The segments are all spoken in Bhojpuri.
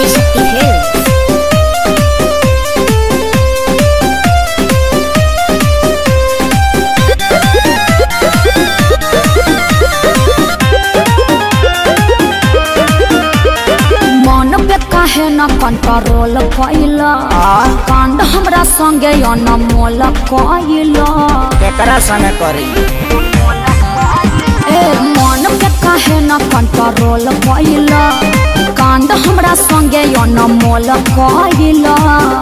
Adishakti Hills. मन पे काहे न कंट्रोल कैला कांड हमरा संगे अनमोल कैला केकरा संगे करी ए मन पे काहे न कंट्रोल कैला कांड हमरा संगे अनमोल कैला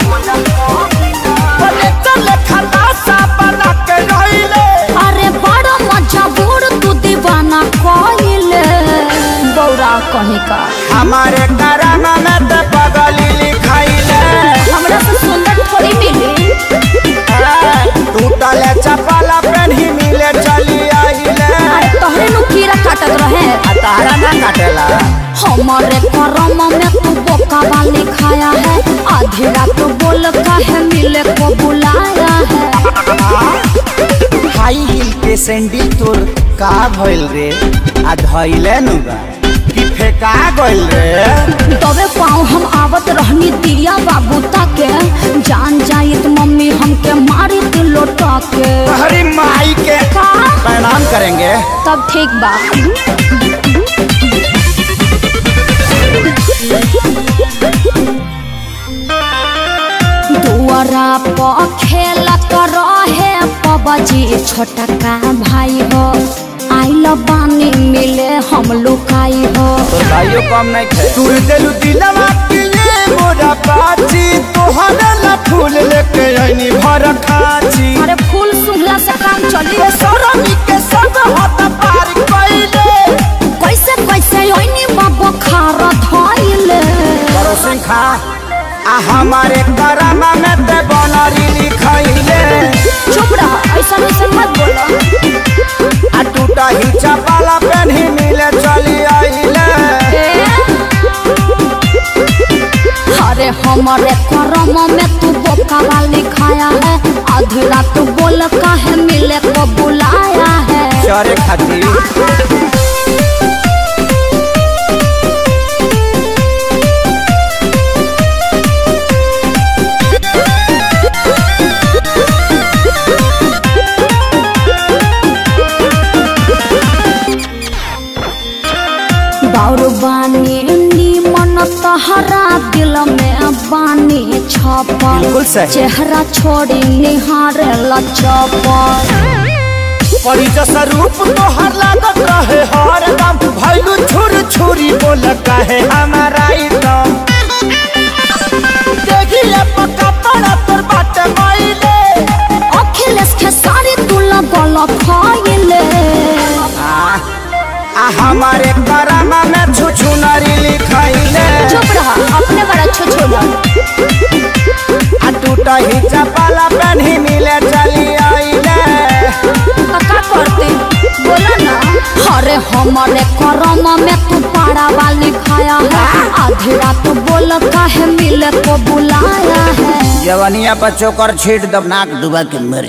अरे बड़ा मजा बूढ़ तू दीवाना कैले बौरा कहीं का हमारे कराना में ते पगली लिखाइले हमरा से सुंदर थोड़ी मिली टूटले चपला पेन्ही मिले चली आइले अरे तोहरे नु कीड़ा काटत रहे आ तारा ना काटेला हमारे करम में तू बोका वाली खाया है आधी रात बोल काहे मिले को बुलाया है हाई हिल के सैंडल तोर का भइल रे आ धइले नु बा कि फेका गइल रे तबे पाँव हम आवत रहनी दिया बाबू ताके जान जाइत मम्मी हमके मारी ती लोटा के हरी माई के का प्रणाम करेंगे तब ठीक बा दुआरा पर खेलत रहे पबजी छोटा का भाई हो आइल बानी मिले हम लुकाई हो तो भाइयों कम नहीं थे तूर देलु दिलवा के ये मोरा बाची तोहरे ला फूल लेके आईनी भर खाची अरे फूल सुंघला से काम चली ये सरमी के संग हाथ पार कइले कैसे कैसे ओइनी बाबा खारा धइले करो सिंह खा आ हमारे करामा में ते बनरी लिखाइले चुप रह ऐसा ऐसा मत बोलो आ टूटा ही चपाला पेन्ही मिले चली आइले अरे हमारे करम में तू बोका वाली खाया है आधी रात बोल काहे मिले को बुलाया है चरे खातिर बाउर बानी नी मन तहरा दिल में बानी छपल बिल्कुल सही। चेहरा छोड़ी निहारे लचपल परी जैसा रूप तोहर लागत रहे हर दम भैलू छुर छुरी बोल कहे हमारा एकदम देखिए पक्का पड़ा तोर बाटे माइले अखिलेश के सारी तू लगल फैले आ, आ हमारे करामा में छुछु नारी लिखाइले चुप रहा अपने बड़ा छोछोला आ टूटा ही चपाला पेन्ही मिले चली आइले का करते बोला ना अरे हमारे करम में तू पाड़ा वाली खाया है आधी रात बोल काहे मिले को बुलाया है जवनिया पर चोकर छीट दब नाक डुबा के मर